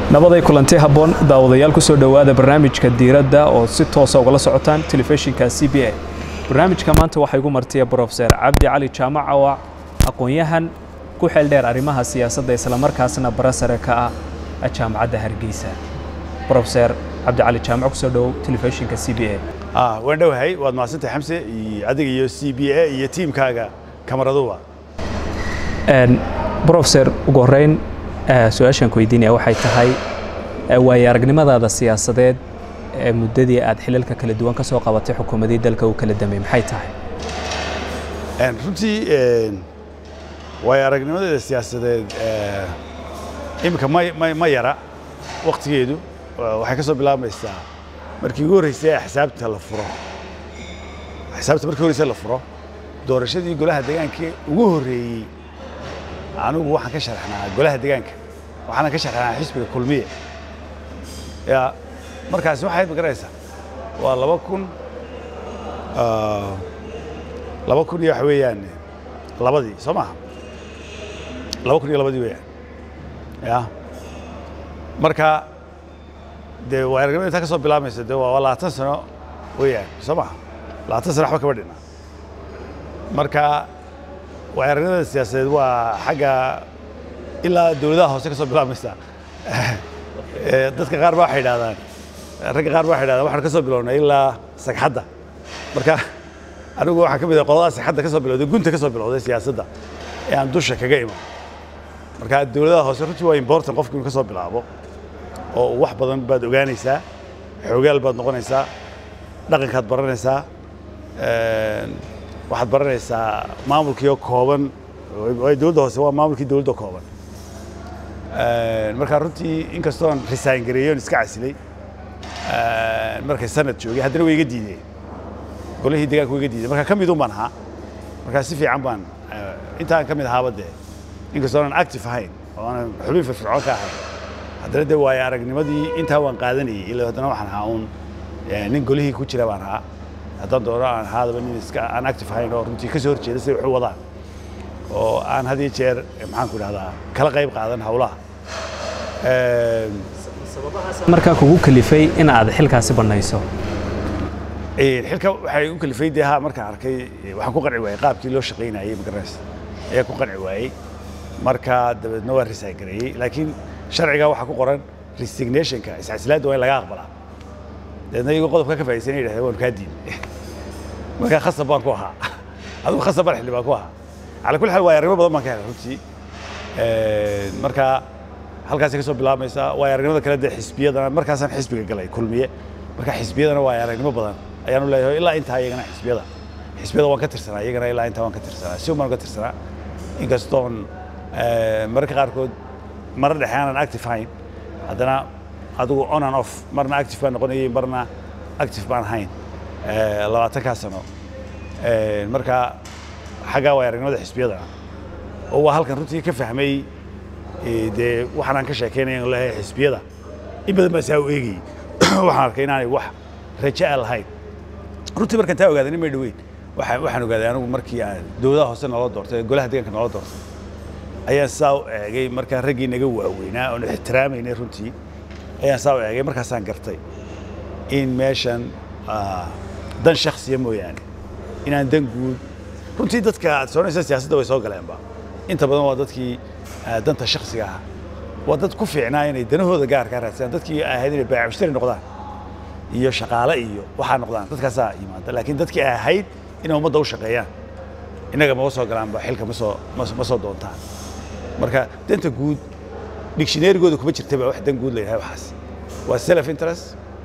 nabaday kulanti habboon daawadayaal ku soo dhowaada barnaamijka diiradda oo si toosa ugala socotaan telefishinka c b a barnaamijka maanta waxaa igu martiya brofeser cabdi cali jaamac oo ah aqoon-yahan ku xeel dheer arrimaha siyaasadda islamarkaasna bara sare ka ah jaamacadda hargeysa brofeser cabdi cali jaamac kusoo dhowow telefishinka c b a waan dhowahay waad mahadsantahay xamse iyo adiga iyo c b a iyo tiimkaaga kamaraduba brofeser ugu horreyn su-aashaan ku weydiinaya waxay tahay waayo aragnimadaada siyaasadeed ee muddadii aad xilalka kala duwan ka soo qabatay xukuumadii dalka uu kala damey maxay tahay runtii waayo aragnimadeeda siyaasadeed iminka ma ma ma yara waktigeedu waxay ka soo bilaabmaysaa markii ugu horreysay axsaabta la furo axsaabta markii horreysay la furo doorashadii golaha deegaanka ugu horreeyey anigu waxaan ka sharaxnaa golaha deegaanka waxaana ka sharaxnaa xisbiga kulmiye ya markaasi waxayd ma garanaysaa waa laba kun laba kun iyo waxa weeyaan labadii soo maaha laba kun iyo labadii weeyaan ya marka dee waa aragnimada intaa ka soo bilaabmaysa dee waa labaatan sano weeyaan soo maaha labaatan sano waxba kama dhina marka waa aragnimada siyaasadeed waa xagga ilaa dowladaha hoose ka soo bilaabmaysa dadka qaar ba waxay idhahdaan ragga qaar ba waxay idhahdaan waxaan ka soo bilownay ilaa sagxadda marka anigu waxaan ka mid ah qoladaha sagxadda ka soo bilowday gunta ka soo bilowday siyaasadda ee aan dusha kaga iman marka dowladaha hoose runtii waa important qofku inuu ka soo bilaabo oo wax badan baad ogaanaysaa xoogaal baad noqonaysaa dhaqankaad baranaysaa waxaad baranaysaa maamulkiioo kooban dowladda hoose waa maamulkii dowladda kooban markaa runtii inkastoon resign gareeyoon iska casilay markay sanad joogay haddana way iga diideen golihii deegaanka way iga diideen marka ka midun baan ahaa markaa si fiican baan intaan ka mid ahaaba dee inkastoo aanan active ahayn oo aanan xubin firfircoon ka ahayn haddana dee waayo aragnimadii intaa waan qaadanayay ila haddana waxaan ahaa uun nin golihii ku jira baan ahaa haddaan doono aan ahaadaba nin iska aan active ahayn oo runtii ka soo horjeeda siday wax u wadaan oo aan had iyo jeer maxaan ku idhahdaa kala qayb qaadan hawlaha markaa kugu kalifay in aad xilkaasi bannayso xilka waxay u kalifay dee ha markaan arkay waxaan ku qanci waayey qaabkii loo shaqaynayey magaranaysa ayaa ku qanci waayey marka dabeedna waa resign gareeyey laakiin sharciga waxaa ku qoran resignationka iscasilaadda waa in laga aqbalaa dabeedna iyagoo qodobka ka faa'iidaysan yidhahdeen waanu kaa diiday markaa khasab baan ku ahaa adigu khasab baan xildhibaan ku ahaa cala kulli xaal waayo arrimo badan baan ka helay runtii marka halkaasay ka soo bilaabmaysaa waayo aragnimada kale dee xisbiyadana markaasaan xisbiga galay kulmiye marka xisbiyadana waayo aragnimo badan ayaanu leeyahay ilaa intaa iyagana xisbiyada xisbiyada waan ka tirsanaa iyagana ilaa intaa waan ka tirsanaa si baan ka tirsanaa inkastoon mararka qaarkood marar dhexe aanan active hayn haddana adigu on and off marna active baan noqonayay marna active baan ahayn labaatankaa sano marka xaggaa waay aragnimada xisbiyadana oo waa halkan runtii ka fahmay dee waxaan aan ka sheekaynaya leeyahay xisbiyada in badan baa saa u eegayey waxaan arkay inaanay wax raja'a lahayn runtii markaan taa ogaaday nin may dhoweyn waxaan ogaaday anigu markii aan dowladaha hoose noola doortay golaha deegaanka noola doortay ayaan saa u eegay markaa raggii naga waaweynaa oon ixtiraamaynay runtii ayaan saa u eegay markaasaan gartay in meeshan dan shaksiya mooyaane inaan dan guud runtii dadka aad soconaysa siyaasadda way soo galeenba inta badan waa dadkii danta shaksiga ah waa dad ku fiicnaa inay danahooda gaarkaa raadsadaan dadkii ahayd inay baayamushtari noqdaan iyo shaqaale iyo waxaa noqdaan dadkaasaa yimaada laakiin dadkii ahayd inay ummadda u shaqeeyaan innaga maba soo galaanba xilka ma soo ma soo doontaan marka danta guud dictionarygooda kuma jirtaba wax dan guud la yidhahay waxaas waa self interest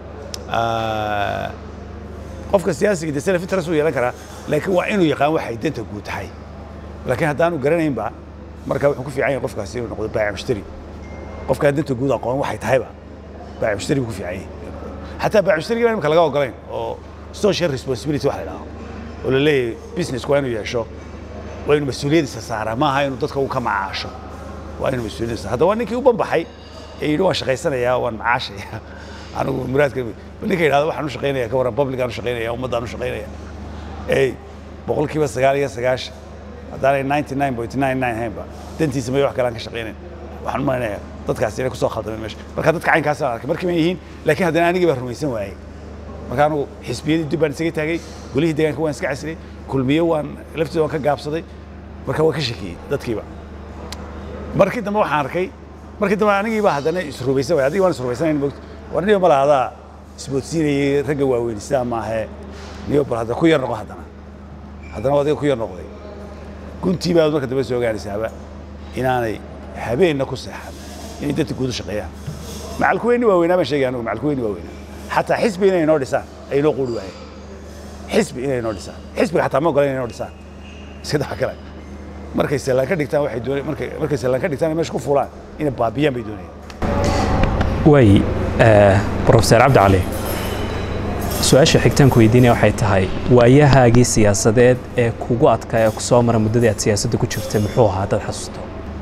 qofka siyaasiga dee self interest uu yeelan karaa laakiin waa inuu yaqaan waxay danta guud tahay laakiin haddaanu garanaynba marka wuxuu ku fiican yahay qofkaasi inuu noqdo baayac mushtari qofkaa danta guud aqoon waxay tahayba baayac mushtari buu ku fiican yahay xataa baayac mushtariga imika laga ogolayn oo social responsibility wax la idhaho oo la leeyahay business waa inuu yeesho waa inuu mas-uuliyadiisa saaraa maaha inuu dadka uu ka macaasho waa inuu mas-uuliyadiisa hadda waa ninkii u banbaxay ee yidhi waan shaqaysanayaa waan macaashaya anigu muraadka ninka yidhahdo waxaan u shaqaynaya ka waran publican u shaqaynaya ummaddaan u shaqaynaya ey boqolkiiba sagaal iyo sagaashan haddaanay ninety nine point nine nine haynba dantiisa may wax kale aan ka shaqaynayn waxaan u malaynayaa dadkaasi inay kusoo khaldameen meesha marka dadka caynkaasaan arkay markii ma yihiin laakiin haddana anigii baa rumaysan waayey marka anugu xisbiyadii dib baan isaga taagay golihii deegaanka waan iska casriyey kulmiye waan lafteeda waan ka gaabsaday marka waan ka shakiyey dadkiiba markii dambe waxaan arkay markii dambe anigii baa haddana isrubaysan waayey adigii waan isrubaysanayn mogta war niyo mala adaa isboodsiinayay ragga waaweyn sidaa maahe niyo bal haddana ku yar noqo haddana haddana adiga ku yar noqday guntii baad marka dambe soo gaaraysaaba inaanay habeenna ku seexan inay dadka guudu shaqeeyaan macalkuweyni waaweynaa baan sheegay anugu macalkuweyni waaweynaa xataa xisbi inay inoo dhisaan ay inoo quuri waayeen xisbi inay inoo dhisaan xisbiga xataa ma ogola inay inoo dhisaan iska dafa kale markay sallaan ka dhigtaan waxay doonay markay markay sallaan ka dhigtaan meesha ku fulaan inay baabiyaan bay doonayaan way profeser cabdi cali su-aasha xigtaanku weydiinaya waxay tahay waayahaagii siyaasadeed ee kugu adkaa ee ku soo mara muddadii aad siyaasadda ku jirtay muxuu ahaa dad xasuusto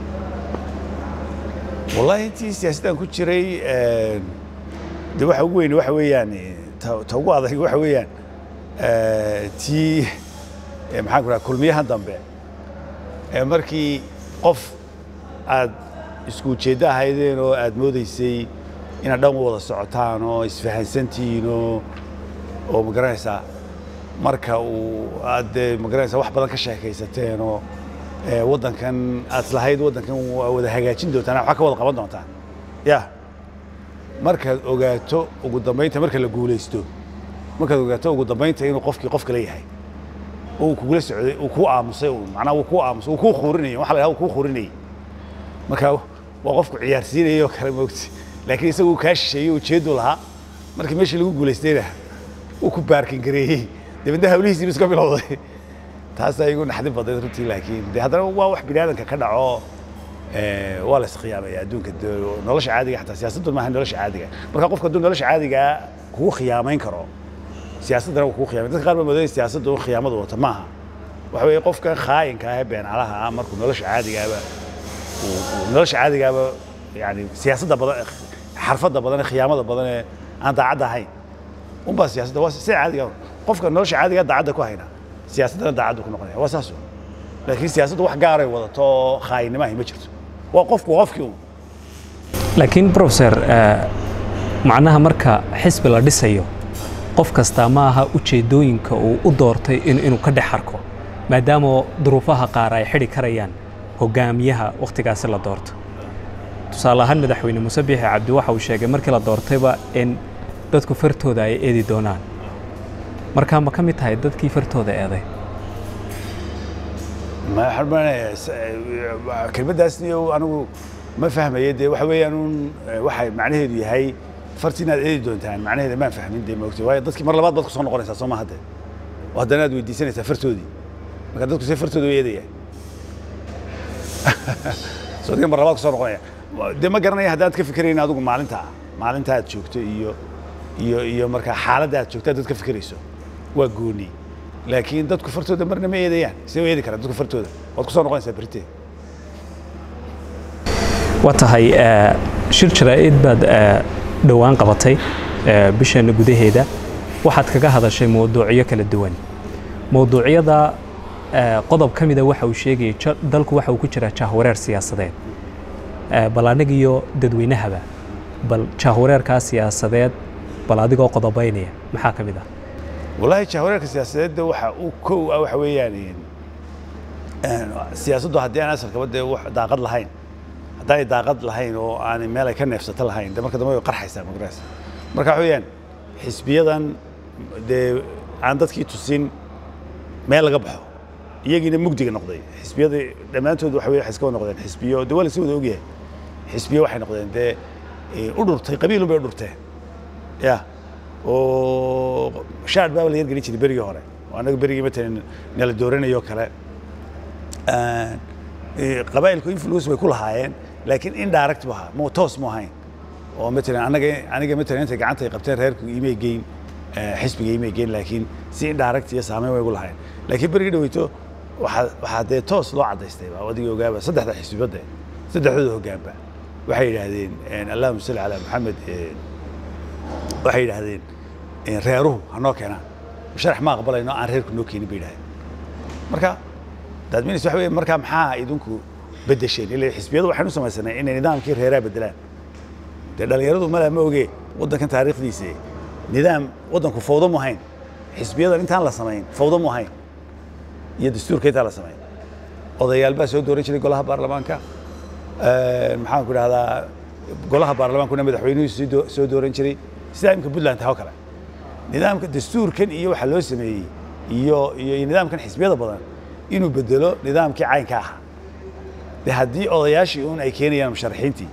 wallahi intii siyaasaddan ku jiray de waxa ugu weyn waxa weeyaan ta ta ugu adag waxa weeyaan tii maxaan ku raha kulmiyahan dambe markii qof aad isku ujeeddo ahaydeen oo aad moodaysay inaad dhan wada socotaan oo isfahansantihiin oo oo magaranaysaa marka uu aad dee magaranaysaa wax badan ka sheekaysateen oo waddankan aad islahayd waddankan waa wada hagaajin doontaan wax ka wada qaban doontaan ya markaad ogaato ugu dambaynta marka la guulaysto markaad ogaato ugu dambaynta inuu qofkii qof kale yahay oo uu kugula socday uu kuu aamusay macnaa uu kuu aamusay uu kuu khuurinayay waxa la yidhaha uu kuu khuurinayay marka waa qofku ciyaarsiinayay oo kale moogti laakiin isagu uu kaa shisheeyey ujeedu lahaa markii meeshii lagu guulaystayna uu ku baarkin gareeyey dabeedna hawlihiisiiba iska bilowday taasaa igu naxdin badnayd runtii laakiin de haddana waa wax biniaadanka ka dhaco waa la iskhiyaamaya adduunka nolosha caadiga xataa siyaasaddu maaha nolosha caadiga marka qofka hadduu nolosha caadigaa kugu khiyaamayn karo siyaasaddana wuu kugu khiyamay dadka qaar baa moodaya siyaasaddu khiyaamadu wata maaha waxa weeye qofka khaayinka ah ee beencalaha ah markuu nolosha caadigaaba nolosha caadigaaba yani siyaasadda badan xarfadda badan ee khiyaamada badan ee aan daacadda ahayn unbaa siyaasadda waa sida caadiga qofka nolosha caadigaa daacadda ku hayna siyaasaddana daacaddu ku noqonaya waa saas laakiin siyaasaddu wax gaaray wadato oo khaayinnimahi ma jirto waa qofku qofkii un laakiin profeser macnaha marka xisbi la dhisayo qof kastaa ma aha ujeeddooyinka uu u doortay inuu ka dhex arko maadaama duruufaha qaar ay xidhi karayaan hogaamiyaha wakhtigaasi la doorto tusaale ahaan madaxweyne muuse biixi cabdi waxa uu sheegay markii la doortayba in dadku fartooda ay eedi doonaan markaa ma ka mid tahay dadkii fartooda eeday kelmaddaasni anigu ma fahmaye dee waxa weeyaan un waxay macnaheedu yahay farti inaad eedi doontaan macnaheeda maan fahmin dee maogtay waayo dadkii mar labaad baad ku soo noqonaysaa soo ma hadde oo haddana aad weydiisanaysaa fartoodii marka dadku see fartooda u eedaya soo adiga mar labaad ku soo noqonaya dee ma garanaya haddaad ka fikerayn adigu maalinta maalinta aad joogto iyo iyo iyo markaa xaaladda aad joogto haddaad ka fikerayso waa gooni laakiin dadku fartooda marna ma eedayaan see u eedi karaan dadku fartooda waad ku soo noqonaysaa berite waa tahay shir jaraa'id baad dhowaan qabatay bisheenna gudaheeda waxaad kaga hadashay mawduucyo kala duwan mawduucyada qodob ka mida waxa uu sheegayay dalku waxa uu ku jiraa jahwareer siyaasadeed bal anigiyo dadweynahaba bal jahwareerkaa siyaasadeed bal adigoo qodobaynaya maxaa ka mid ah wallaahi jahwareerka siyaasadeedda waxa uu kow ah waxa weeyaan siyaasaddu haddii aan asalkaba dee wax daaqad lahayn haddaanay daaqad lahayn oo aanay meel ay ka neefsato lahayn de marka dambe way qarxaysaa magaraas marka waxa weeyaan xisbiyadan dee aan dadkii tusin meel laga baxo iyagiina mugdiga noqday xisbiyada dhammaantood waxa weye waxay iska noqdeen xisbiyo dee waa la si wada ogyahay xisbiyo waxay noqdeen dee u dhurtay qabiilun bay u dhurteen ya oo shaad baa la yargelin jiray berigii hore oo annaga berigii matalan nala dooranayo kale qabaa'ilku influence bay ku lahaayeen laakiin indirect bu ahaa mo toos mu ahayn oo matalan anaga aniga matalan intay gacanta ay qabteen reerku imay geyn xisbiga imay geyn laakiin si indirect iyo saameyn way ugu lahaayeen laakiin berigii dhaweyto waxaa waxaa dee toos loo caddaystay baa adigii ogaaba saddexda xisbibadde saddexdooda hoggaanba waxay yidhaahdeen allahuma salli calaa maxamed waxay yidhaahdeen reeruhu ha noo keenaan sharax ma aqbalayno aan reerku noo keenin bay yidhahdeen marka daadminis waxa weye markaa maxaa idinku bedesheen ila xisbiyadu waxaynu samaysanay inay nidaamkii reeraha bedelaan dee dhallinyaradu malaa ma oge waddankan taariikhdiisa nidaam waddanku fawdo mu ahayn xisbiyadan intaan la samayn fawdo mu ahayn iyo dastuurka intaan la samayn odayaal baa soo dooran jiray golaha baarlamaanka maxaan ku idhahdaa golaha baarlamaankuna madaxweynuhu sii doo- soo dooran jiray sidaa imika puntland taha oo kale nidaamka dastuurkan iyo waxa loo sameeyey iyo iyo iyo nidaamkan xisbiyada badan inuu bedelo nidaamkii caynka ahaa de haddii odayaashii uun ay keenayaan musharaxiintii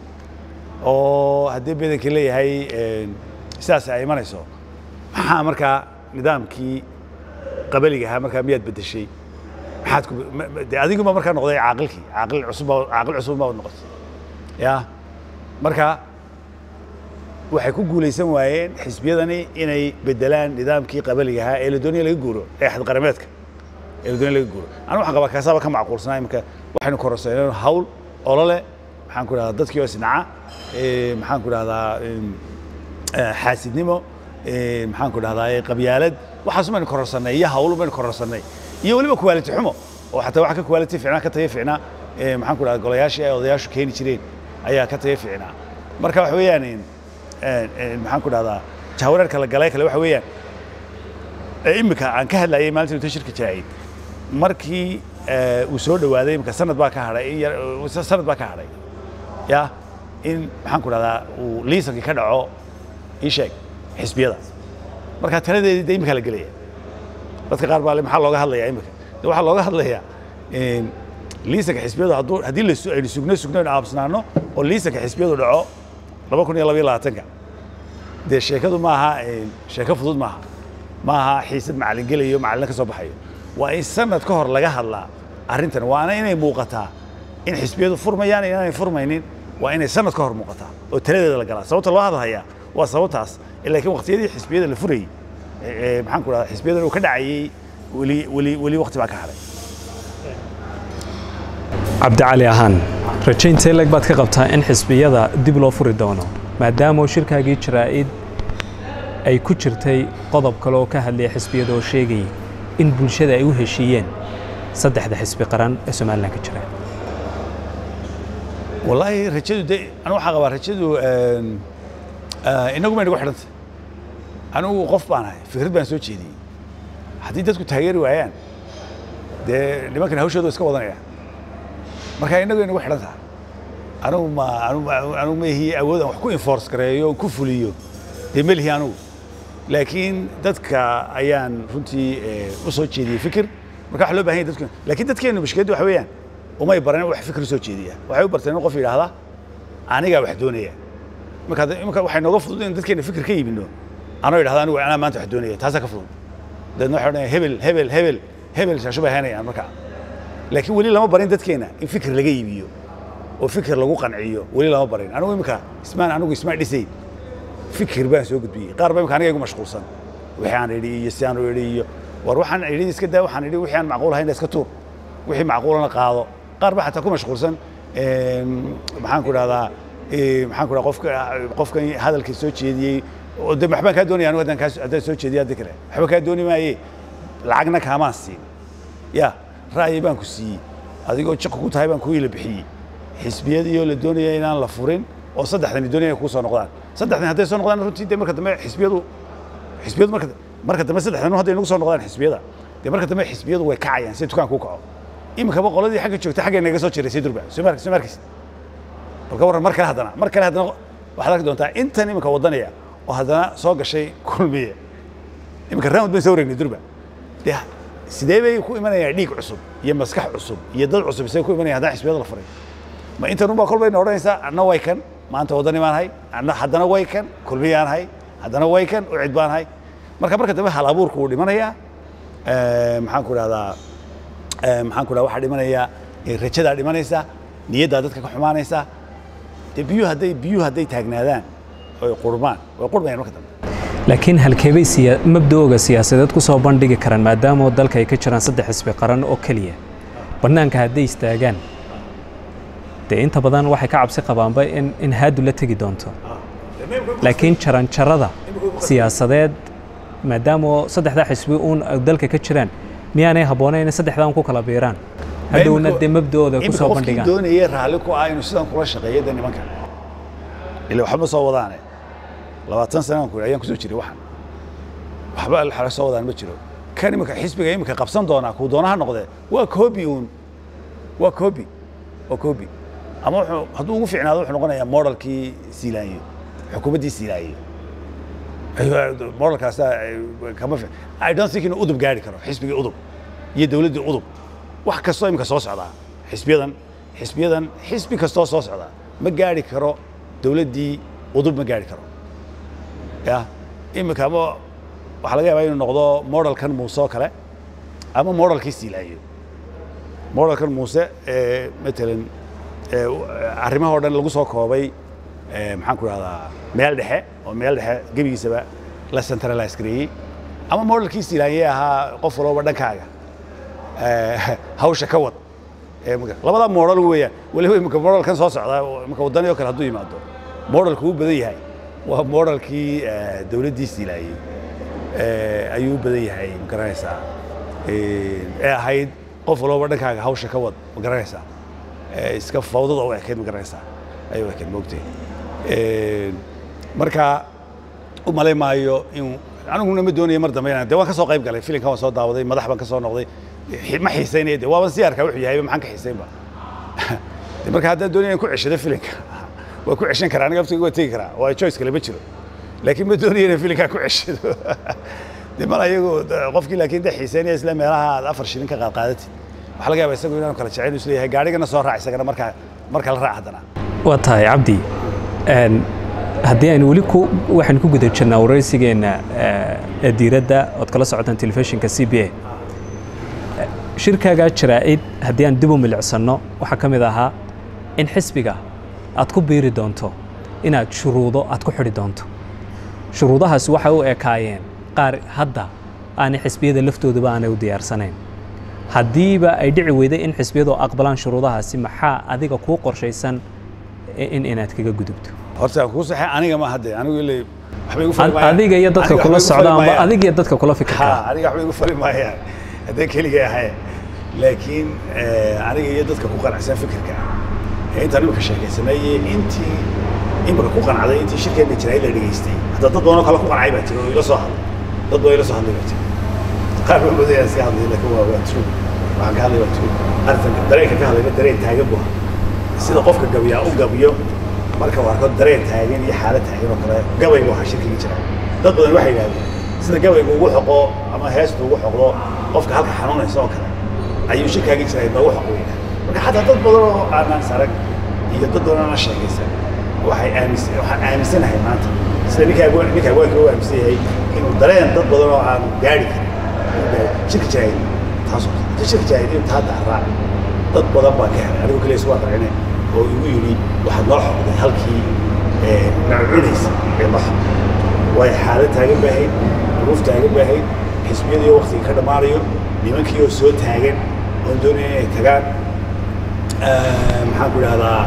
oo haddii bedankii leeyahay sidaas ay imanayso maxaa markaa nidaamkii qabaliga ahaa markaa miyaad bedeshay maxaad ku ma- ma- de adiguma markaa noqday caaqilkii caaqil cusub baa- caaqil cusub baad noqotay ya marka waxay ku guulaysan waayeen xisbiyadani inay bedelaan nidaamkii qabaliga ahaa ee la doonaya laga guuro ee xadqarameedka ee la doonaya laga guuro anu waxaan qabaa kaasaaba ka macquulsanaa imika waxaynu kororsaneen hawl olole maxaan ku idhahdaa dadkii oo isnaca eh, maxaan ku idhahdaa em, eh, xaasidnimo eh, maxaan ku idhahdaa qabyaalad waxaas baynu kororsanay iyo hawl baynu kororsanay iyo weliba quality xumo oo xataa waxa ka quality fiicnaa ka tayo fiicnaa eh, maxaan ku idhahdaa golayaashii ay odayaashu keeni jireen ayaa ka tayo fiicnaa marka waxa weeyaan em, een- een, maxaan ku dhahdaa jahwareerka la galay kale waxa weeyaan ee imika aan ka hadlayay maalintii inta shirka jaayid markii ee, uu soo dhawaaday imika sanad baa ka hadhay in yar uu sa- sanad baa ka hadhay ya in maxaan ku dhahdaa uu liisankii ka dhaco ii sheeg xisbiyada marka taladeedii de imika la gelaya dadka qaar baa le maxaa looga hadlayaa imika de waxaa looga hadlayaa een, liisanka xisbiyadu hadduu haddii la su- aynu sugno sugno aynu aabsanaano oo liisanka xisbiyadu dhaco laba kun iyo labaiyo labaatanka dee sheekadu maaha een, sheeko fudud maaha maaha xiisad macallin gelayo macallin ka soo baxayo waa in sanad ka hor laga hadlaa arrintan waana inay muuqataa in xisbiyadu furmayaan iyo inaanay furmaynin waa inay sanad ka hor muuqataa oo taladeeda la galaa sababta loo hadlayaa waa sababtaas laakiin waqtiyadii xisbiyada la furayey ee, ee, maxaan ku dhahdaa xisbiyadan uu ka dhacayey weli weli weli waqti baa ka hadhay cabdicali ahaan rajaynta leg baad ka qabtaa in xisbiyada dib loo furi doono maadaama shirkaagii jaraa'id ay ku jirtay qodob kale oo ka hadlaya xisbiyada oo sheegayay in bulshada ay u heshiiyeen saddexda xisbi qaran ee somalilan ka jira wallaahi rajadu de anu waxaa qabaa rajadu een, eh, inagu may nagu xidhantay anigu qof baan ahay fikrad baan soo jeediyey haddii dadku taageeri waayaan dee nimankan hawshooda iska wadanaya marka inagu inagu xidhan tahay anigu ma anigu ma- anigu ma ihi awood aan wax ku enforce gareeyo ku fuliyo dee ma lihi anigu laakiin dadka ayaan runtii eh, u soo jeediyey fikir marka waxa loo baahan yahay dadku laakiin dadkeenu mushkiladdu waxa weeyaan umay baran wax fikir soo jeediya waxay u barteen in qof yidhaahda anigaa wax doonaya marka hadda- imika waxay nooga fudud in dadkeena fikir ka yimino anoo yidhahda anigu anaa maanta wax doonaya taasaa ka fudud dabeedna waxay odhanaya hebel hebel hebel hebel shaasho bay haynayaan marka laakiin weli lama barin dadkeena in fikir laga iibiyo oo fikir lagu qanciyo weli lama barin anigu imika ismaan anigu ismaan dhisayn fikir baan soo gudbiyey qaar ba imika aniga igu mashquulsan wixii aan idhi iyo si aan u idhi iyo war waxaan idhi iska daa waxaan idhi wixii aan macquul ahayn iska tuur wixii macquulana qaado qaar ba xataa ku mashquulsan een, maxaan ku dhahdaa ee, maxaan ku dhahdaa qofka qofkan hadalka soo jeediyey oo de waxbaan kaa doonaya anigu haddaan kaa haddaan soo jeediya haddi kale waxba kaa dooni maaye lacagna kaamaan siin ya ra'yi baan ku siiyey adigoo jiq ku tahay baan ku ila bixiyey xisbiyadiioo la doonaya inaan la furin oo saddexdani doonaya kuu soo noqdaan saddexdan hadday soo noqdaan runtii de marka dambe xisbiyadu xisbiyadu marka marka dambe saddexdan hadday nagu soo noqdaan xisbiyada dee marka dambe xisbiyadu way kacayaan si dukaanku u kaco iminkaba qoladii xagga joogta xagga naga soo jiray si durba soo mar soo markaysa balka warran mar kale haddana mar kale haddana waxaad arki doontaa intan iminka wadanaya oo haddana soo gashay kulmiye iminka raamud bay soo wareegnay durba dee sidee bay ku imanayaan dhiig cusub iyo maskax cusub iyo dad cusub sidee ku imanayaan haddana xisbiyada la furay ma intan unbaa kolbayna odhanaysaa anna way kan maanta waddani baan hay anna haddana way kan kulmiyaan hay haddana way kan ucid baan hay marka marka dambe hal abuurku wuu dhimanayaa Eh, maxaan ku dhahdaa eh, maxaan ku dhahdaa waxaa dhimanaya eh, rajadaa dhimanaysa niyaddaa dadka ka xumaanaysa dee biyuhu hadday biyuhu hadday taagnaadaan oy qurmaan way qurmayaan marka dambe laakiin halkeebay siya mabda'ooga siyaasadeed ku soo bandhigi karaan maadaama oo dalka ay ka jiraan saddex xisbi qaran oo keliya bannaanka hadday istaagaan dee inta badan waxay ka cabsi qabaanba in, in haadu la tegi doonto laakiin jaranjarada siyaasadeed maadaama oo saddexdaa xisbi uun ay dalka ka jiraan miyaanay habboonayn in saddexdaan ku kala biiraan hadhowna imika- dee mabdooda ku imika soo qofkii bandhigaan doonayay raalli ku ah inuu sidan kula shaqeeyo de nimanka ila waxba ma soo wadaane labaatan sana aan ku ayaan kusoo jiray waxan waxba alxala soo wadaan ma jiro kan imika xisbiga imika qabsan doonaa kuu doonaha noqdee waa koobi uun waa koobi waa koobi ama wuxuu hadduu ugu fiicnaado wuxuu noqonayaa modelkii siilaanyo xukuumaddii siilaanyo ayuu modelkaasa kama fi i don't think inuu udub gaari karo xisbigii udub iyo dowladdii udub wax kastoo imika soo socdaa xisbiyadan xisbiyadan xisbi kastoo soo socdaa ma gaari karo dowladdii udub ma gaari karo ya imika ama waxaa laga yaabaa inuu noqdo modelkan muuse oo kale ama modelkii siilaayo modelkan muuse ee matalan ee, arrimaha oo dhan lagu soo koobay ee, maxaan ku rahdaa meel dhexe oo meel dhexe gebigiisaba la centralize gareeyey ama modelkii silaanyee ahaa qof walba dhankaaga ee, hawsha ka wad ee, marka- labada model weeyaan weliba imika modelkan soo socda oo imika waddani oo kale hadduu yimaado modelku u badan yahay waa modelkii ee, dowladdii silaayey ee, ayuu u badan yahay ma garanaysaa Ee, ee ahayd qof walba dhankaaga hawsha ka wad ma garanaysaa Ee, iska fawdada u ekayd ma garanaysaa ayay u ekayd moogtay Ee, marka u malay maayo in aniguna ma doonayo mar dambe inaan de waan ka soo qayb galay filimkan waan soo daawaday madax baan ka soo noqday Xi- ma xiisaynaya de waaban sii arkaa wuxuu yahay maxaan ka xiisaynba de marka haddaan doonaya in ku ceshado filimka waa ku ceshan karaa aniga aftayga waa tegi karaa waa choice kale ma jiro laakiin ma doonayo inaan filimkaa ku ceshado de mal ayagu de- qofkii laakiin de xiisaynaya isla meelaha aad afar shilin ka qaad qaadatid waxaa laga yaabaa isagu inaanu kala jecel isla yahay gaarigana soo raac isagana markaa marka la raac haddana waa tahay cabdi een, haddii aynu weli ku waxaynu ku guda jirnaa waraysigeenna ee, ee diiradda ood kala socotaan telefishinka c b a shirkaagaa jaraa'id haddii aan dib u milicsanno waxaa ka mid ahaa in xisbiga aad ku biiri doonto inaad shuruudo aad ku xidhi doonto shuruudahaasi waxay u ekaayeen qaar hadda aanay xisbiyada laftooduba aanay u diyaarsanayn haddiiba ay dhici weyday in xisbiyadu aqbalaan shuruudahaasi maxaa adiga kuu qorshaysan in inaad kaga gudubto horta aan kuu saxay aniga ma hadde anigu ilay waxba igu fali Ad- maayaan. adiga iyo dadka Aniga kula waxba igu socda fali amba maayaan. adiga iyo dadka kula fikirka ha aniga waxba igu fali maayaan haddee keligay ahay laakiin eh, aniga iyo dadka ku qanacsan fikirka ee intaan imika sheekaysanay iyo intii imika ku qancday intii shirkeena jiray la dhegaystay hadda dad badanoo kale ku qancay baa jira oo ila soo hadlay dad badan ila soo hadlay baa jira qaar baa moodaya iska hadlay laakiin waa waa true waxaan ka hadlay waa true arrintan dareenka ka hadlayna dareen taagan buu ahaa sida qofka gabiyaa u gabiyo marka uu arko dareen taagan iyo xaalad taagan oo kale gabay buu ahaa shirkiga jira dad badan waxay yidhahdeen sida gabaygu ugu xoqo ama heestu ugu xoqdo qofka halka xanuunaysa oo kale ayuu shirkaagi jiray noogu xoqo yidhah marka xataa dad badan oo aanaan sarag iyo dad badan oo aan sheekaysan waxay aaminsan waxaan aaminsanahay maanta sida ninka abwaan ninka abwaanka u aaminsan yahay inuu dareen dad badan oo aan gaari karin uu gaaro. shirka jaahil taasoo kale shirka jaahil inta hadda aan raaci dad badan baa ka helay anigu kaliya isu aqrine oo igu yidhi waxaad noo xoqday halkii nacunaysa ee noo xoqday way xaalad taagan baa ahayd duruuf taagan baa ahayd xisbiyadii waqtiga ka dhammaanayo nimankii oo soo taagan oon doonaya inay tagaan Eh, maxaan ku idhahdaa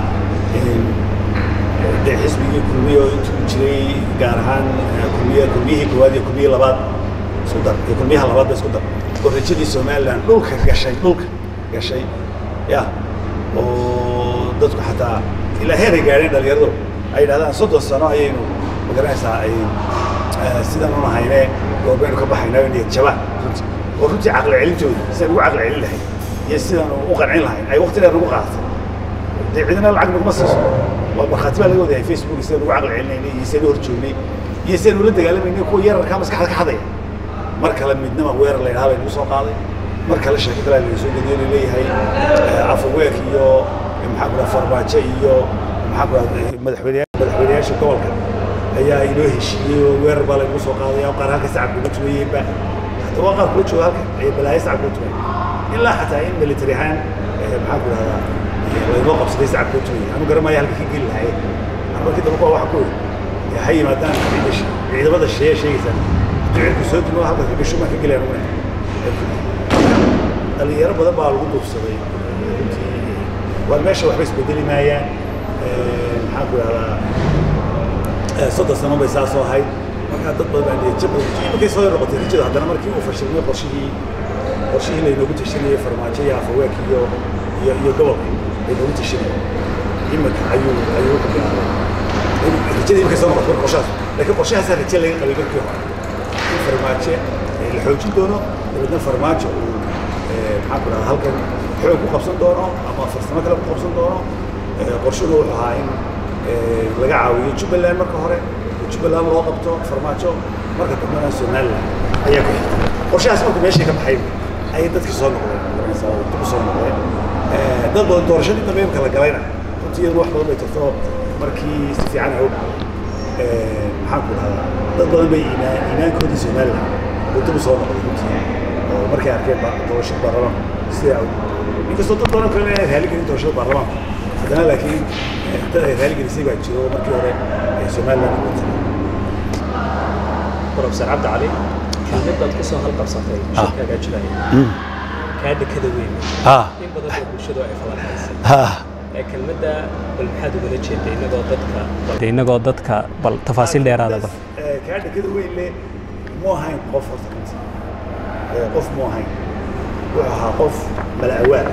dee xisbigii kulmiye oo intuu jiray gaar ahaan eh, kulmiye kulmiyihii koowaad iyo kulmiyihii labaad isku dar iyo kulmiyaha labaad ba isku dar oo rajadii somaliland dhulka gashay dhulka gashay ya oo dadku xataa ilaa heer ay gaadheen dhalinyaradu ay yidhahdaan soddon sano ayaynu magaranaysaa ay eh, sidan un ahayne goorbaynu ka baxaynaa niyad jabaan runtii oo runtii caqli celintooda sidaan ugu caqli celin lahayn iyo sidaan u qancin lahayn ay waqti dheer nagu qaadatay dee cidina lacag naguma siiso waa markhaati baa laga wadahay facebook sidaan ugu caqli celinaynay iyo sidaan u horjoognay iyo sidaan ula dagaalamayna kuwa yararkaa maskaxda ka xadaya mar kale midnima weerar la yidhaha laynagu soo qaaday mar kale sheeko kale layna soo gediyo la leeyahay eh, afaweek iyo eh, maxaa ku dhaha farmaajo iyo maxaa ku dhaha madaxweyneya madaxweyneyaasha gobolka ayaa inoo heshiiyey oo weerar baa laynagu soo qaaday oo qaar halka sacabka uga tumayeenba hadda waa qaar kula jooga halka ay balaayo sacabka uga tumay ilaa xataa in military ahaan eh, maxaa ku dhahdaa eh, laynoo qabsaday sacabka uga tumay anu garan maayo halka ka geli lahaye markii dambe kuwa waxa ku yidhi ha yimaadaan ciida sh- ciidamada sheeye sheegaysaan ducirku soo dumo halka ka gasho maa ka gelayaan una dhalinyaro badan baa lagu duufsaday runtii waa meesha waxba isbedeli maayaan Eh, maxaan ku idhahdaa eh, soddon sano bay saa soo ahayd markaa dad badan baa niyad jab badan markay soo yar noqotay rajada haddana markii uu fashilmay qorshihii qorshihii laynoogu tashanayay farmaajo iyo afaweenka iyo iyo iyo gobolka laynoogu tashanayay iminka ayuu ayuu ku bilaabay rajada imika soo noqotay qorshahaas laakiin qorshahaasaa raje laga qabay markii hore in farmaajo la xoojin doono dabeedna farmaajo uu maxaan ku dhahaa halkan xoog ku qabsan doono ama farsamo kale ku qabsan doono qorshadu wuxuu ahaa in laga caawiyo jubbaland marka hore oo jubbaland loo qabto farmaajo marka dambena somaliland ayaa ku xigtay qorshahaas markuu meeshii ka baxay ayay dadkii soo noqdeen garanaysaa oo dib u soo noqdeen dad badan doorashadii dambe imka la galayna runtii iyadu wax badan bay tarto markii si fiican ay u dhacday maxaan ku dhahdaa dad badan bay iimaan iimaankoodii somaliland oo dib u soo noqday runtii oo markay arkeen doorashada baarlamaanka sida inkastoo dad badan kale inay raali gelin doorashada baarlamaanka haddana laakiin dad ay raali gelisay baa jiro markii hore somaliland ku tagay professor cabdi cali kelmadaad ku soo halqabsatay shirkaagaa jiraya kaa dekada weyn in badan oo bulshadu ay falanqaysay kelmadda bal maxaad ugala jeeda inagoo dadka inagoo dadka bal tafaasiil dheeraadaba kaa dekada weyn le mu ahayn qof horta runti qof mu ahayn wuxuu ahaa qof mala'awaal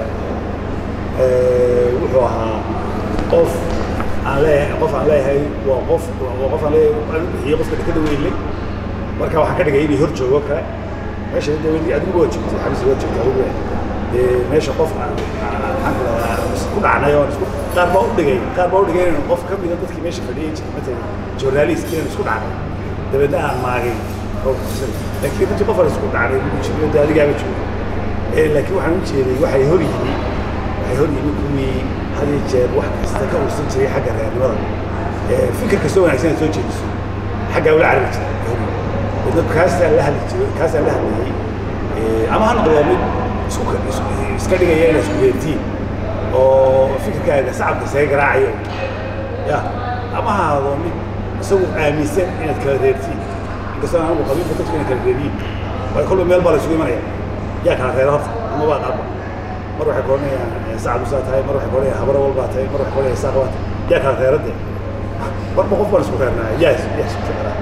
wuxuu ahaa qof aan leeyahay qof aan leeyahay waa qof waa qof aan leeyahay aan u bixiyey qofka dekada weyn le marka waxaan ka dhigay inay hor joogo kale meesha dawladii adigu waa joogtay xabisi waa joogtay adigu dee meesha qof maxaan ku dhahaa ku dhacnay oo isku qaar baa u dhigay qaar baa u dhigay inaan qof ka mida dadkii meesha fadhiyay jiray matalan journalist inaan isku dhacnay dabeedna aan maagay oo kusan laakiin runtii qof aan isku dhacnay ugu jiro dee adigaaba joogo laakiin waxaan u jeeday waxay hor yimi waxay hor yimi kuwii had iyo jeer wax kasta ka ursan jiray xagga reernimada fikir kastoo wanaagsan aad soo jeediso xaggaa ula carari jiray dad kaasaan la hadli jiray kaasaan la hadlayay ama ha noqdo mid isku iska dhigaya inay isku yeertiin oo fikirkaaga sacabka isaga garaacayo ya ama ha ahado mid isagu aaminsan inaad kala reertiin inkastoo anagu qabiilka dadku inay kala reeriyin waayo kolba meel baa la isugu imanaya yaa kala reera horta ama baa qaaba mar waxay koranayaan sacab usaa tahay mar waxay koranayaan habaro walbaa tahay mar waxay koranayaan saaq baa tahay yaa kala reeradee marba qof baan isku reernaa yaa yaa isku reeraa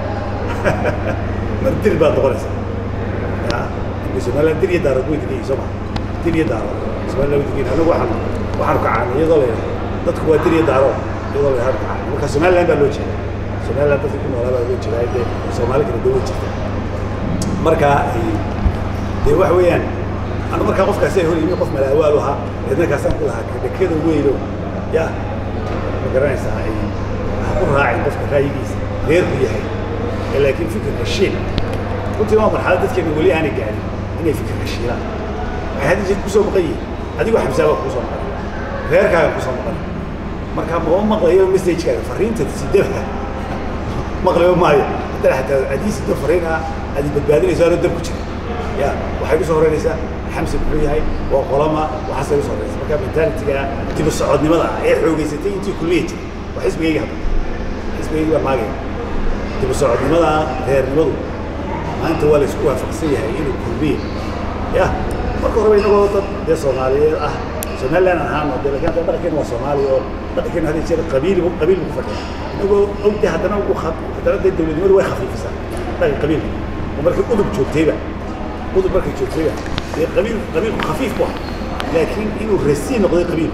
mar dir baad noqonaysaa ya inka somaliland dir iyo daarad way degan yihin soo maa dir iyo daarad somaliland way degan yihin anagu waxaan waxaanu kacaanay iyadoo la yidhaha dadku waa dir iyo daarood iyadoo la yidhaha kacaanay marka somaliland baa loo jeeda somaliland dadka ku noolaa baa loo jeedaa dee soomaali kala dawad jirta marka dee waxa weeyaan anu markaa qofkaasi ay hor yimi qof malaawaal ahaa eedna kaasaan ku lahaa dekada weyno ya ma garanaysaa ay ha ku raacin qofka ra'yigiisa reerku yahay laakiin fikirka shiil runtii waa marxalad dadkeena weli aanay gaarin inay fikirka shiilaan waxay hadda jeed kusoo maqan yihiin adigoo xabsaaba kusoo maqan reerkaaga kusoo maqan marka mama maqlayo messagekaaga fariinta sidaba maqlayo maayo haddana xataa haddii sido fariin ah aad badbaadinayso anoo dab ku jira ya waxay kusoo horeynaysaa xamsi muxuu yahay waa qolama waxaasay kusoo horeysa marka mentalitiga dibu socodnimada ah ee xoogeysatay intii kulmiya jiray waa xisbigayga hadda xisbigayga baa maagaya dibu socodnimada reernimadu maanta waa la isku waafaqsan yahay inuu kulmiye ya marka horeba inagoo dad dee soomaaliyeed ah somaliland ahaano dee lakin hadda dhaqankeena waa soomaali oo dhaqankeena hadda jeer qabiil qabiil buu ku fadhiya inagoo ogde haddana ugu haddana dee dowladnimadu way khafiifisaa dhaqan qabiilka oo markii udub joogtayba udub markay joogtayba dee qabiil qabiilku khafiif bu ah laakiin inuu rasiin noqday qabiil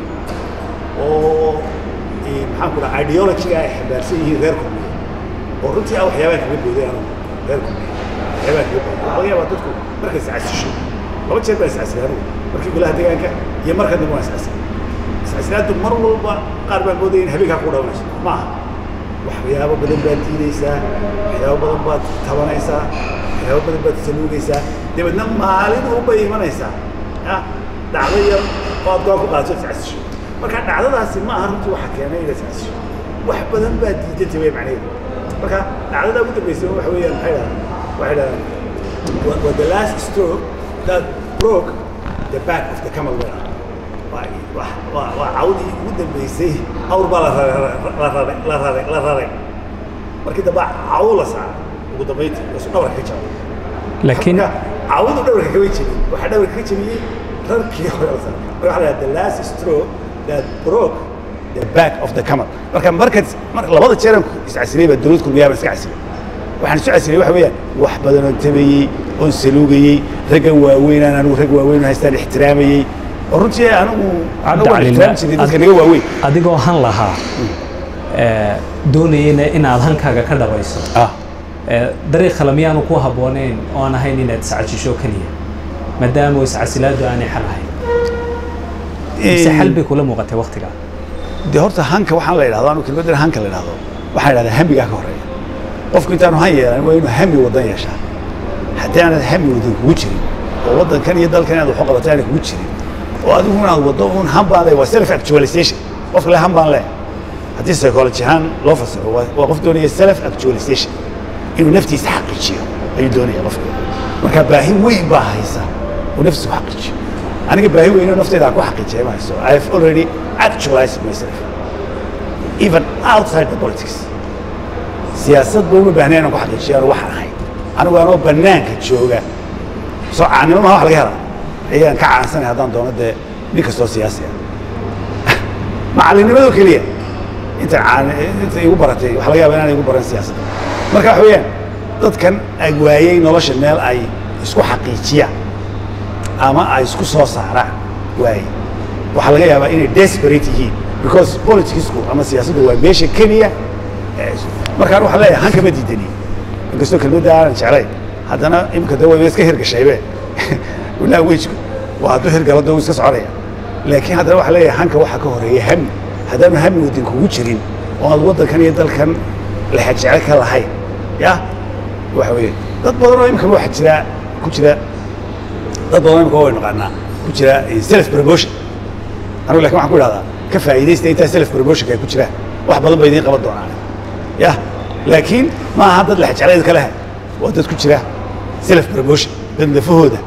oo maxaan ku dhaha ideologiga ay xambaarsan yihiin reer kulmiye oo runtii ah waxyaabaan kaga booday anu reer kulmiye waxyaabaan kaga booday waxaa laga yaabaa dadku markay iscasisho laba jeer baa iscasilay anugu markii golaha deegaanka iyo marka dambe waan iscasilay iscasilaaddu mar walba qaar baan moodaya in habeenkaa ku dhawanayso ma aha waxyaabo badan baad diidaysaa waxyaabo badan baad tabanaysaa waxyaabo badan baad saluugaysaa dabeedna maalin unbay imanaysaa ya dhacdo yar oo aad go'aan ku qaadato iscasisho marka dhacdadaasi ma aha runtii waxa keenay inaad iscasisho wax badan baad diidantay way macnaheedu marka dhacdada ugu dambaysa waxa weeyaan maxay dhahaan waxay dhahaan wa the last stroke that broke the back of the camel winner waa waa cawdii ugu dambaysay awr baa la raray la raray la raray markii dambe caw la saaray ugu dambayntii wasu dhabarka ka jabay laakiin cawdu dhabarka kama jebin waxaa dhabarka ka jebiyey rarkii hore la saaray marka waxaa la the last stroke that broke the back of the camel marka markaad mar labada jeeran iscasilay baa dowlad kulmiyaa baan iska casilay waxaan isu casilay waxa weeyaan wax badan oo tabayey oon saluugayey raggan waaweynaan anigu rag waaweyn oo haystaan ixtiraamayey oo runtii anigu anigu waan ixtiraami jiray dadka naga waaweyn adigoo han lahaa ee, doonayena inaad hankaaga ka dhabayso ah ee, dariiq kale miyaanu ku habboonayn oo aan ahayn inaad iscajisho keliya maadaama iscasilaadu aanay xal ahayn mise xal bay kula muuqatay waktiga dee horta hanka waxaan la idhahdo anu kelmaddan hanka la idhahdo waxaan idhahdaa hamigaa ka horeeya qofku intaanu han yeelan waa inuu hami waddan yeeshaa haddii aanad hami waddan kugu jirin oo waddankan iyo dalkan inaad waxu qabato aanay kugu jirin oo adigu inaad waddo un han baan leeyahay waa self actualization qofka le han baan leeyahay haddii psychology ahaan loo fasiro waa waa qof doonaya self actualization inuu naftiisa xaqiijiyo ayuu doonaya qofka marka baahi weyn baa haysa uu naftiisa ku xaqiijiyo aniga baahi weyn oo nafteyda aan ku xaqiijiyay ma hayso i have already actualized myself even outside the politics siyaasad ba uma baahnay inaan ku xaqiijiyo anu waxaan ahay anigu anoo bannaanka jooga soo caanimo maha wax laga helaa ayaan ka caansanay haddaan doono dee nin kastoo siyaasi ah macallinnimadoo keliya inta caan inta igu baratay waxa laga yaaba inaan igu baran siyaasadda marka waxa weeyaan dadkan ag waayey nolosha meel ay isku xaqiijiyaan ama ay isku soo saaraan waaye waxaa laga yaabaa inay desperate yihiin because politicsku ama siyaasaddu waa meesha keliya ee is- markaan waxaan leeyahay hanka ma diidani inkastoo kelmadda aanan jeclayn haddana imika de way iska hirgashaybe walaa wejku waa hadduu hirgalo de wuu iska soconaya laakiin haddana waxaa leeyahay hanka waxaa ka horeeya hami haddaanu hami waddan kugu jirin oo aad waddankan iyo dalkan lexajecel ka lahayn ya waxa weeye dad badan oo imika waxa jira ku jira dad badan imika way naqaanaa ku jira eh, self promotion anigu lakin waxaan ku idhahdaa ka faa'iidaysta intaa self promotionka ay ku jiraan wax badan ba idiin qaban doonaan ya laakiin ma aha dad lexjeclayd ka leh waa dad ku jira self promotion dad lafahooda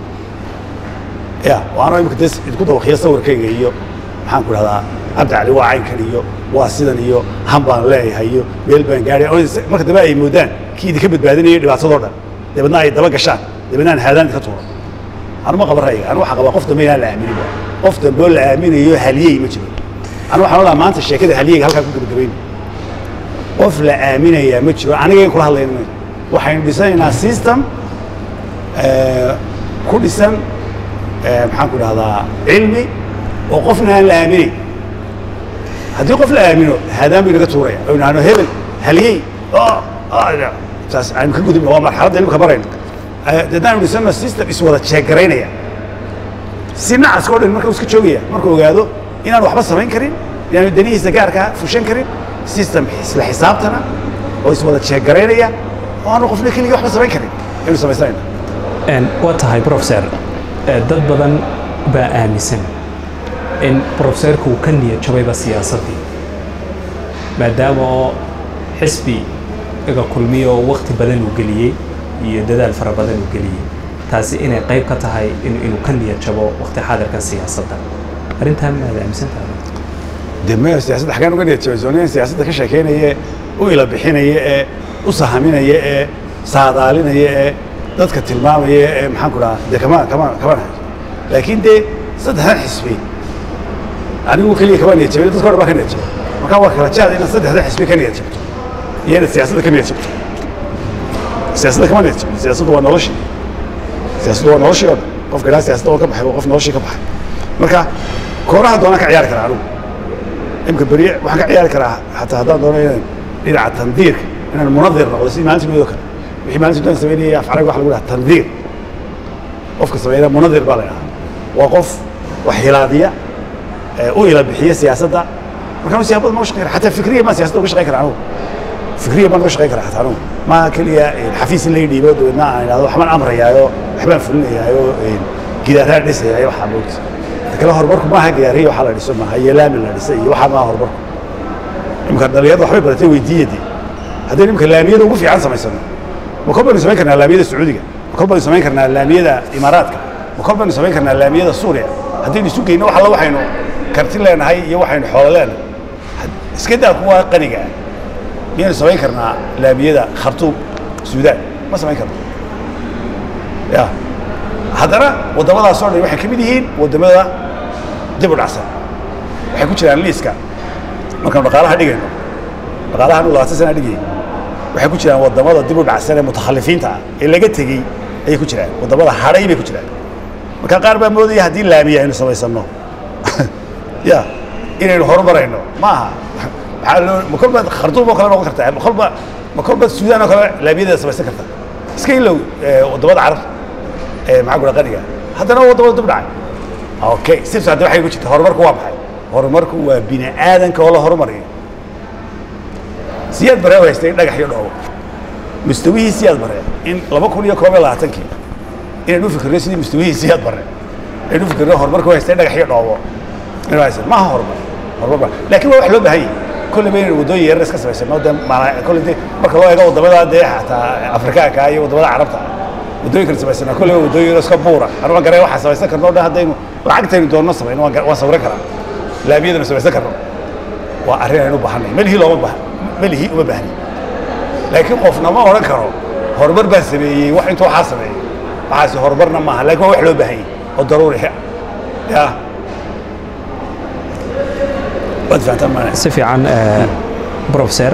ya waana imika des idinku dawakiya sawirkayga iyo maxaan ku idhahdaa cabdi cali waa caynkan iyo waa sidan iyo han baan leeyahay iyo meel baan gaadhay oo is- marka dambe ay moodaan kii idinka badbaadinaya dhibaatadoo dhan dabeedna ay daba gashaan dabeedna aan haadaan idinka tuuro anu ma qaban ra'yiga anu waxaan qabaa qof dambe inaan la aaminin ba qof dambe oo la aaminayo haliyey ma jiro anu waxaan odhaa maanta sheekada haliyeyga halkaa ku gabagabayna qof la aaminayaa ma jiro aniga in kula hadlayna ma waxaynu dhisanaynaa system eh, ku dhisan eh, maxaan ku dhahdaa cilmi oo qofna aan la aaminin haddii qof la aamino haadaan bay naga tuuraya oo nahno hebel haliyey oo oo, saas aynu ka gudubna waa marxaladda imika barayna haddaanu dhisano system iswada jeegaraynaya si nacaska o dhan marka uu iska joogaya markuu ogaado inaan waxba samayn karin inaanu danihiisa gaarkaa fushan karin system isla xisaabtana oo iswada jeegaraynaya oo aanu qofna keligii waxba samayn karin aynu samaysanayna Een, waa tahay professor ee, dad badan baa aaminsan in professorku uu ka niyad jabayba siyaasaddii maadaama oo xisbi iga kulmiyo oo wakti badan uu geliyey iyo dadaal fara badan uu geliyey taasi inay qayb ka tahay in, inuu ka niyad jabo wakti xaadirkan siyaasadda arrintaa maad aaminsan tahay dee maya siyaasadda xaggaan uga niyad jabay sooniyan siyaasadda ka sheekaynaya ee u ila bixinaya ee u sahaminaya ee saadaalinaya ee dadka tilmaamaya ee maxaan ku dhahaa dee kama kama kama nahay laakiin dee saddexdan xisbi anigu keliya kama niyad jabay dadka o dhan baa ka niyad jabay markaa waa kala jaad inaad saddexdan xisbi ka niyad jabto iyo inaad siyaasadda ka niyad jabto siyaasadda kama niyad jabto siyaasaddu waa noloshii siyaasaddu waa noloshii oo dhan qofka ilaa siyaasadda oo ka baxay waa qof noloshii ka baxay marka kooraha doonaan ka ciyaari karaa anigu imka beri waxaan ka ciyaari karaa hataa haddaan doono inaan dhinaca tandiirka inaan munadir noqdo sidii maalintii midoo kale wixii maalintii dhan samaynayay af carabi waxa lagu dhaha tandiir qofka sameynaya munadir baa la dhahaa waa qof wax hilaadiya ee u ila bixiya siyaasadda markaan siyaabada ma shaqeyn xataa fikriya maa siyaasadda uga shaqeyn karaa anigu fikriya baan uga shaqeyn karaa xataa anigu maaha keliya xafiis in laga dhiibo dabeedna aan idhahdo waxbaan amrayaayo waxbaan fulinayaayo gidaaraan dhisayaayo waxaa moogta kale horumarku maaha gaariya waxaa la dhiso maaha iyo laami la dhisay iyo waxaa maaha horumarku imika dhalinyarada waxbay baratay weydiiyadii haddaynu imika laamiyada ugu fiican samaysano ma kor baynu samayn karnaa laamiyada sacuudiga ma kor baynu samayn karnaa laamiyada imaaraadka ma kor baynu samayn karnaa laamiyada suuriya haddaynu isu geyno wax alla waxaynu karti leenahay iyo waxaynu xoolo leenahay iska daa kuwa qaniga ah miyaynu samayn karnaa laamiyada khartuum suudaan ma samayn karno ya haddana waddamadaas oo dhan waxay ka mid yihiin waddamada dib u dhacsan waxay ku jiraan liiska markaanu dhaqaalaha dhigayno dhaqaalaha anu labaatan sana dhigayay waxay ku jiraan waddamada dib u dhacsan ee mutakhalifiinta ah ee laga tegey ayay ku jiraan waddamada hadhay bay ku jiraan marka qaar baa moodaya haddii laamiya aynu samaysanno ya inaynu horumarayno ma aha maxaa loo ma kolba khartuum oo kale noqon kartaa ma kolba ma kolba suudaan oo kale laamiyadeeda samaysan karta iska ilow eh, waddamada carabta ee maxaa kula qaniga haddana waddamada dib dhacay okay sibs hadda waxay ku jirta horumarku waa maxay horumarku waa bini aadanka oo la horumariyo siyaad bare haystay dhagax iyo dhoobo mustawihii siyaad bare in laba kun iyo koob iyo labaatankii inaynu u fikirno sidii mustawihii siyaad bare inaynu u fikirno horumarku haystay dhagax iyo dhoobo inaynu haysan maaha horumar horumar ba laakiin waa wax loo baahan yahay kolley ba inaynu waddooyin yaryar iska samaysano de maana kolley de marka loo eego waddamada dee xataa afrikaanka iyo waddamada carabta waddooyinkan samaysana kolley waa waddooyin iska buura anu waan garay waxaan samaysan karno o dhan haddaynu lacagtaynu doonno samayno waan gar- waan sawiran karaa laamiyadanu samaysan karno waa arrin aynu u baahanay melihii looma baahan melihii uma baahni laakiin qofna ma odhan karo horumar baan sameeyey wax intuu waxaa sameeyey waxaasi horumarna maaha laakiin waa wax loo baahan yahay oo daruuri ah ya waad fahantaan maana si fiican eh, professor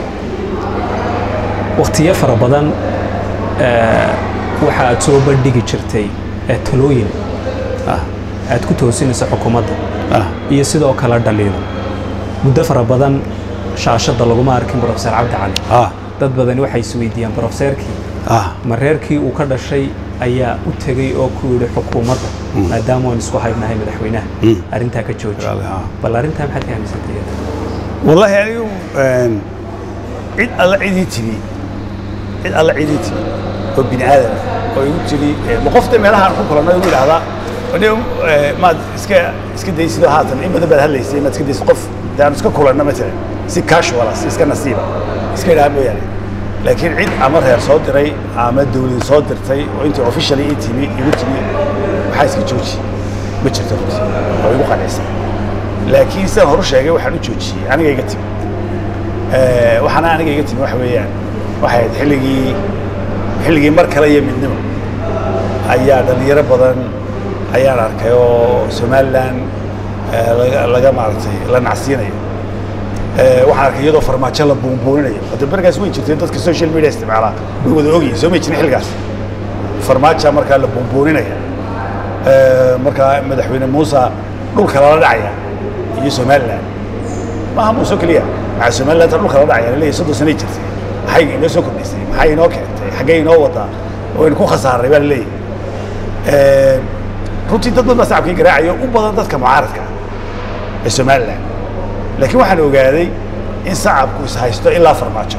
wakhtiyo fara badan eh, waxa aad soo bandhigi jirtay eh, talooyin ah aad ku toosinayso xukuumadda ah iyo sidoo kale dhaliilo muddo fara badan shaashadda laguma arkin professor cabdi cali ah dad badani waxay isweydiiyaan professorkii ah ma reerkii uu ka dhashay ayaa u tegey oo ku yidhi xukuumadda maadaama waan isku haybnahay madaxweynaha Mm. arrintaa ka jooji Raalli, ah. bal arrintaa maxaad ka aaminsantay والله anigu een, cid alla cidii timi cid alla cidii timi oo bini aadam oo igu tiri eh, ma qofta meelaha aan ku kulanno igu idhaahdaa "Wadhiyo, eh, maad iska iska daysido haatan in badan baad hadlaysay maad iska daysid qof dee aan iska kulanno matalan si casual ah si iska nasiiba iska idhaha mooyaane laakiin cid ama reer soo diray ama dawlad soo dirtay oo intii officially ii timi igu timi waxaa iska jooji ma jirto runtii oo igu qanacsan laakiin sidaan horu sheegay waxaan u joojiyey aniga iga timi Eh, waxaana aniga iga timi waxa weeyaan waxay ahayd xilligii xilligii mar kale iyo midnimo ayaa dhalinyaro badan ayaan arkay oo somalilan eh, laga laga maaragtay la nacsiinayo Eh, waxaan arkay iyadoo farmaajo la buunbuuninayo hadda bergaas way jirteen dadka social media isticmaalaa way wada ogyihin soo ma jirin xilligaas farmaaja markaa la buunbuuninaya Eh, markaa madaxweyne muuse dhulka lala dhacaya iyo somalilan maaha muuse keliya maxaa somaliland ta dhulka lala dhacaya laleeyahay soddon sanay jirtay maxay inoo soo kordhisay maxay inoo keentay xaggee inoo wadaa waynu ku khasaaray baa laleeyahay runtii dad badan baa sacabkii garaacayo u badan dadka mucaaradka ah ee somalilan laakiin waxaan ogaaday in sacabku is haysto ilaa farmaajo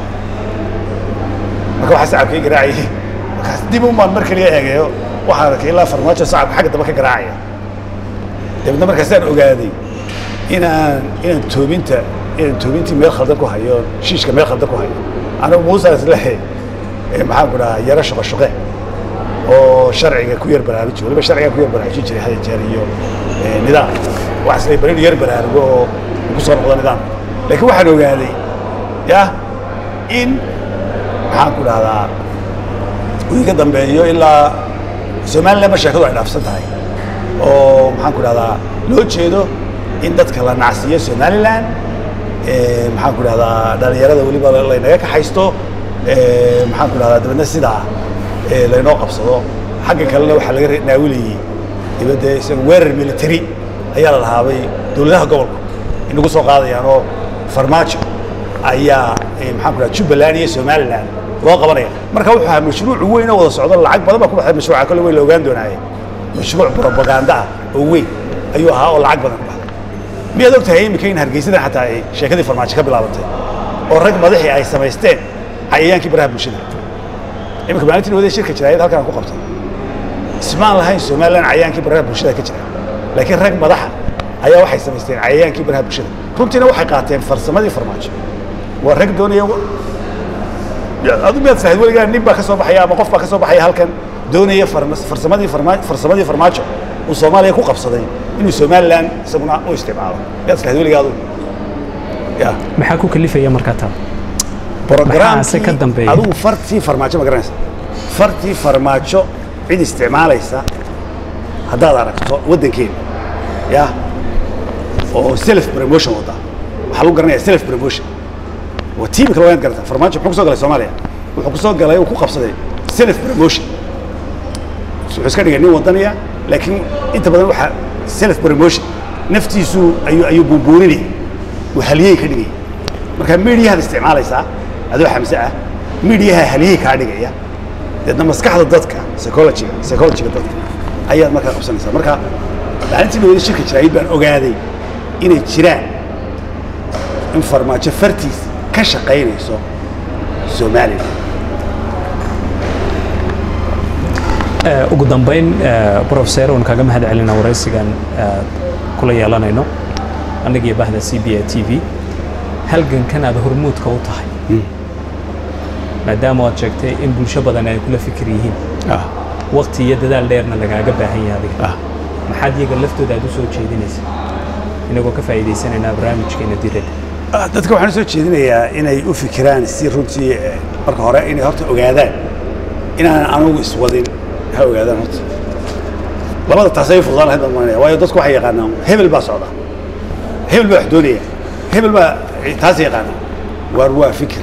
marka waxaa sacabkii garaacayay markaas dib umaan mar kaliya eegayo waxaan arkay ilaa farmaajo sacabka xagga dambe ka garaacaya dabeedna markaasaan ogaaday inaan inaan toobinta inaan toobintii meel khaldan ku hayo shiishka meel khaldan ku hayo anigu muusaas lehe maxaan ku dhahaa yaro shaqo shaqe oo sharciga ku yar baraaruji waliba sharciga ku yar baraarujin jiray hada jeer iyo eh, nidaam waxaa isleeyahay bal inuu yar baraarugo oo uu ku soo noqdo nidaam laakiin waxaan ogaaday yah in maxaan ku dhahdaa uu iga dambeeyo ilaa somaliland ma sheekadu ay dhaafsan tahay oo maxaan ku dhahdaa loo jeedo in dadka la nacsiiyo somaliland eh, maxaan ku dhahdaa dhalinyarada weliba laynaga kaxaysto eh, maxaan ku dhahdaa dabeedna sidaa eh, laynoo qabsado xagga kalena waxaa laga re- naawilayey dibadda isaga weerar military ayaa la lahaabay dowladaha gobolku inagu soo qaadayaan oo farmaajo ayaa eh, maxaan ku dhahdaa jubbaland iyo somaliland loo qabanaya marka wuxuu ahaa mashruuc weyn oo wada socdo lacag badan baa ku baxday mashruuca kale weyn la ogaan doonaaye mashruuc propaganda ah oo weyn ayuu ahaa oo lacag badan ku baxday miyaad og tahay iminka in hargeysadan xataa ay sheekadii farmaajo ka bilaabantay oo rag madaxii ay samaysteen cayayaankii baraha bulshada iminka maalintii wadada shirka jiraayad halkan aan ku qabtay ismaan lahayn somaliland cayayaankii baraha bulshada ka jira laakiin rag madaxa ayaa waxay samaysteen cayayaankii baraha bulshada runtiina waxay qaateen farsamadii farmaajo waa rag doonaya adu miyaad sahayd weligaa nin baa ka soo baxaya ama qof baa ka soo baxaya halkan doonaya farma- farsamadii farma- farsamadii farmaajo uu soomaaliya ku qabsaday inuu somaliland isaguna u isticmaalo miyaad sahayd weligaa adu ya maxaa ku kalifaya markaa taa programkii ka dambeeya? adigu fartii farmaajo ma garanaysa fartii farmaajo cid isticmaalaysa haddaad aragto waddankeena ya oo self promotion wada waxaa lagu garanaya self promotion waa tiimika loo garata farmaajo muxuu kusoo galay soomaaliya wuxuu kusoo galay uu ku qabsaday self promotion wuxuu iska dhigay nin wadaniya laakiin inta badan waxaa self promotion naftiisu ayuu ayuu buunbuuninaya uu haliyey ka dhigaya marka mediahaad isticmaalaysaa adoo xamse ah mediaha haliyey kaa dhigaya deedna maskaxda dadka psychologiga psychologiga dadka ayaad markaa qabsanaysaa marka maalintii dhawada shirka jiraayid baan ogaaday inay jiraan in farmaajo fartiis ka shaqaynayso somalilan ugu dambayn professor waan kaaga mahad celina waraysigan kula yeelanayno annaga iyo bahda c b a t v halgankan aad hormuudka u tahay maadaama aad sheegtay in bulsho badan ay kula fikir yihiin waqti iyo dadaal dheerna lagaaga baahan yahay adiga maxaad iyaga laftooda aad u soo jeedinaysa inagoo ka faa'iidaysanaynaa barnaamijkeena diradda dadka waxaan u soo jeedinayaa inay u fikiraan si runtii marka hore inay horta ogaadaan inaan anugu iswadin ha ogaadaan horta labada taasay fududaan lahayd baan malinaya waayo dadku waxay yaqaanaan hebel baa socda hebel baa wax doonaya hebel baa taas yaqaanaa waar waa fikir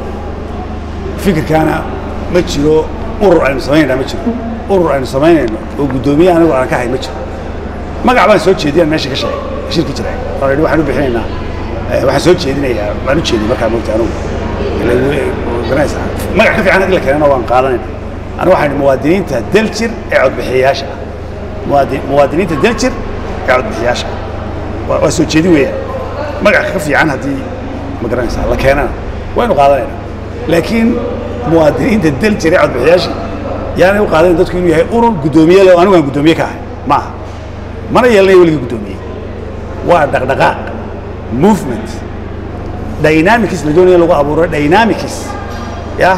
fikirkaana ma jiro urur aynu samaynayna ma jiro urur aynu samaynayno oo guddoomiye anigu aan ka hay ma jiro magac baan soo jeediyaan meesha ka sheegay shirki jiray oo yidhi waxaan u bixinaynaa waxaan soo jeedinayaa waan u jeediyay markaa moogta anugu garanaysa magac ka fiican haddii la keenana waan qaadanayna anigu waxaan idhi muwaadiniinta daljir ee codbixiyayaasha ah muwaadi muwaadiniinta daljir ee codbixiyayaasha ah waa soo jeedin weeyaan magac ka fiican haddii ma garanaysaa la keenana waynu qaadanaynaa laakiin muwaadiniinta daljir ee codbixiyayaasha yaanay u qaadayn dadku inuu yahay urur guddoomiye leh oo anigu aan guddoomiye ka ahay ma aha mana yeelanayo weligii guddoomiye waa dhaqdhaqaaq movement dynamics la doonaya lagu abuuro dynamics ya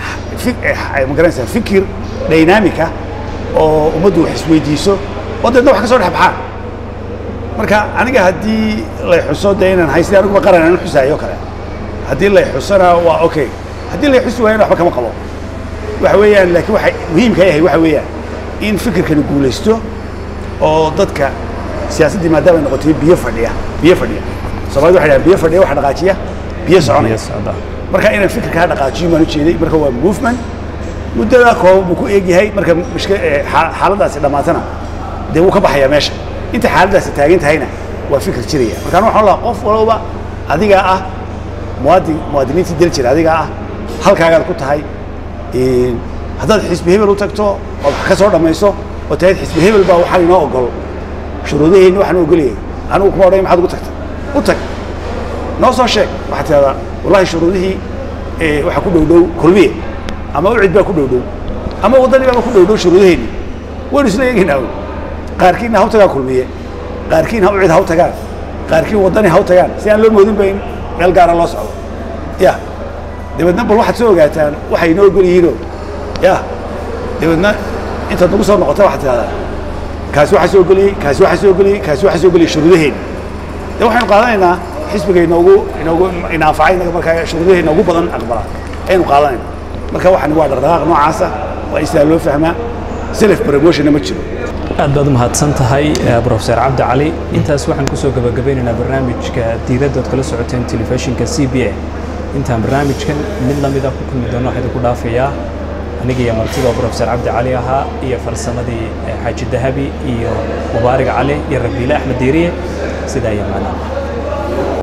ma garanaysaa fikir dynamica oo ummaddu wax isweydiiso oo deedna wax ka soo dhex baxaan marka aniga haddii lay xuso dee inaan hay sidii aniguba qaran aan xusaayo kale haddii lay xusona waa okay haddii lay xusi waayana waxba kama qabo waxa weeyaan laakiin waxa muhiimka yahay waxa weeyaan in fikirkani guulaysto oo dadka siyaasaddii maadaama ay noqotay biyo fadhiya biyo fadhiya soomaalida waxay dhahaan biyo fadhiya waxa dhaqaajiya biyo soconaya marka inaan fikirkaa dhaqaajiyo baan u jeeday marka waa movement muddada kooban buu ku eeg yahay marka mushkil xaaladdaasi dhammaatana dee wuu ka baxayaa meesha inta xaaladdaasi taagan tahayna waa fikir jiraya markaan waxaan lahaa qof walba adigaa ah muwaadin muwaadiniintii dal jira adigaa ah halkaagaad ku tahay haddaad xisbi hebel u tagto ood wax ka soo dhammayso oo tahayd xisbi hebel baa waxaan inoo ogol shuruudaheenni waxaan u ogolayay anigu kuma odhan maxaad ugu tagta u tag noo soo sheeg waxaad tidahdaa wallahi shuruudihii waxaa ku dhow dhow kulmiye ama ucid baa ku dhow dhow ama waddani baaba ku dhow dhow shuruudaheenni waynu isla eegaynaa qaarkiinna ha u tagaan kulmiye qaarkiin ha ucid ha u tagaan qaarkiin waddani ha u tagaan si aan loo moodin ba in meel gaara loo socdo ya dabeedna bal waxaad soo ogaataan waxay inoo ogol yihiinoo ya dabeedna intaad nagu soo noqota waxaad tidahdaa kaasi waxaa soo ogoliyey kaasi waxaa soo ogoliyey kaasi waxaa soo ogoliyey shuruudaheeni de waxaynu qaadanaynaa xisbiga inoogu inoogu inaanfacay inaga markaa shuruudaheena ugu badan aqbala ayaynu qaadanaynaa marka waxani waa dhaqdhaqaaq noocaasa waa in sidaa loo fahmaa self promotionna ma jiro aad baad umahadsan tahay professor cabdi cali intaas waxaan kusoo gabagabeynaynaa barnaamijka diiradda ood kala socoteen telefishinka c b a intaan barnaamijkan mid lamida ku kulmi doono waxaa idinku dhaafayaa aniga iyo martida oo professor cabdi cali ahaa iyo farsamadii xaaji dahabi iyo mubaarig cali iyo rabiile axmed diiriye sidaa iyo maanaa